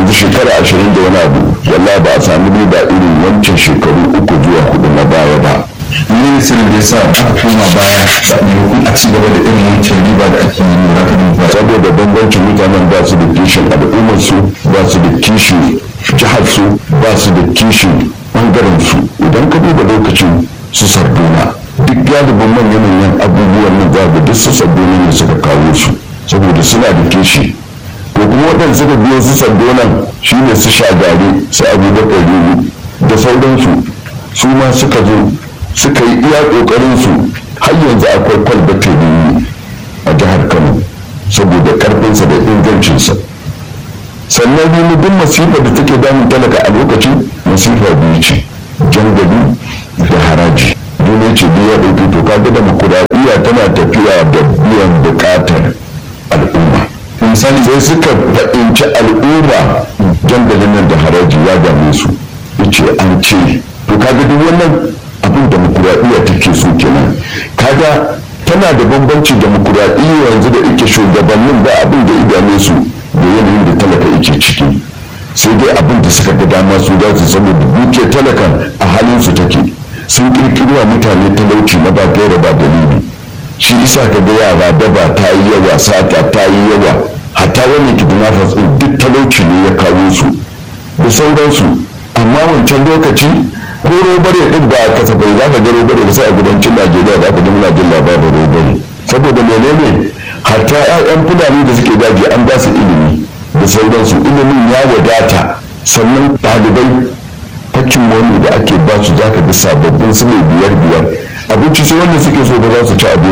yanzu shekara ashirin da wani abu wallahi ba a sami riba irin wancan shekaru uku zuwa hudu na baya ba ne sirrin da ya sa aka koma baya da maimakon a ci gaba da irin wancan riba da ake yi lura da ba saboda bambancin mutanen ba su da kishin al'ummar su ba su da kishin jihar su ba su da kishin bangaren su idan ka duba lokacin su sarduna duk galibin manyan manyan abubuwan nan za ga duk su sarduna ne suka kawo su saboda suna da kishi to kuma waɗanda suka biyo su sardunan shine su shagari su abubakar riru da sauransu su ma suka zo suka yi iya ƙoƙarin su har yanzu akwai kwalbata da a jihar kano saboda karfinsa da ingancinsa sannan wani duk masifa da take damun talaka a lokacin masifa biyu ce jangali da haraji dole ce biya ɗauki to kaga da makudadiya tana tafiya da biyan buƙatar al'umma misali sai suka fahimci al'umma jangalin nan da haraji ya dame su yace an ce to kaga duk wannan abin demokuraɗiyya take so kenan kaga tana da bambanci demokuraɗiyya yanzu da ike shugabannin ba abin da idane su da yanayin da talaka yake ciki sai dai abin da suka ga dama su za su zama duke talakan a halin su take sun kirkirwa mutane talauci na ba gaira ba dalili shi isa ka ga yara daba ta yi yawa sata ta yi yawa hatta wani kidnappers din duk talauci ne ya kawo su da sauransu amma wancan lokaci ko robare din ba a kasafai za ka ga robare da sai a kudancin najeriya za ka ji muna jin labarin robare saboda menene hatta 'ya'yan fulani da suke daji an ba su ilimi da sauransu ilimin ya wadata sannan ɗalibai hakkin wani da ake ba su za ka ga sababbin su ne biyar biyar abinci sai wanda suke so ba za su ci abinci